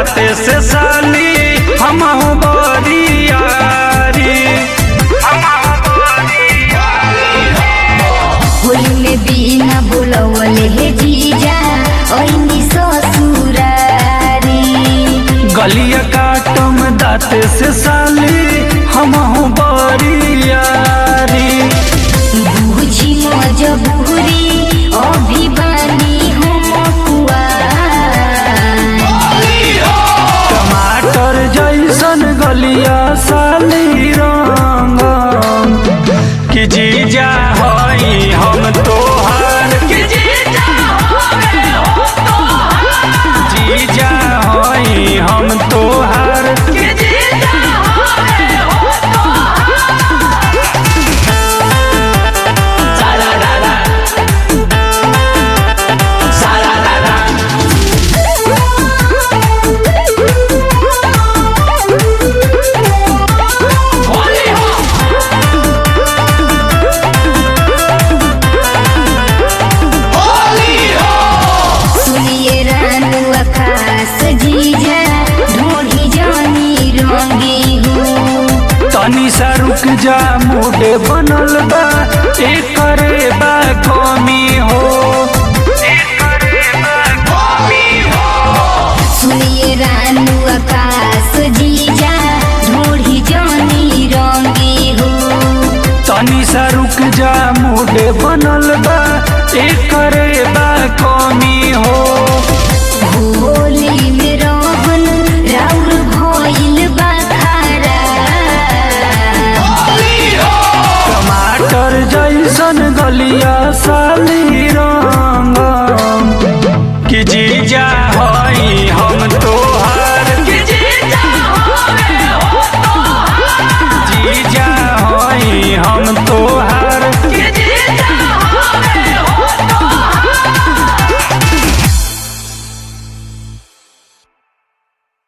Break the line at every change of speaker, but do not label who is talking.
दाते से साली हम बरियारी
होली में बिना बुलवले हे जीजा ओइनी ससुरारी
गलिया काटम दाते से साली हम बरियारी
बुझी मजबूरी अभिमानी हम कुआर
टमाटर जैसन गलिया साली रंग कि जीजा हई हम तोहार कि जीजा हई हम तोहार
सुनिए रानू आकाश जीजा ढोढ़ी जानी रंगी हूँ
तनी सा रुक जा मुडे बनल बा एकरे बा कमी हो
सुनिए रानू आकाश जीजा ढोढ़ी जानी रंगी हूँ
तनी सा रुक जा मुडे बनल बा एकरे बा कमी हो
होली में रहन राउर भइल बा खारा
टमाटर जैसन गलिया साली रंग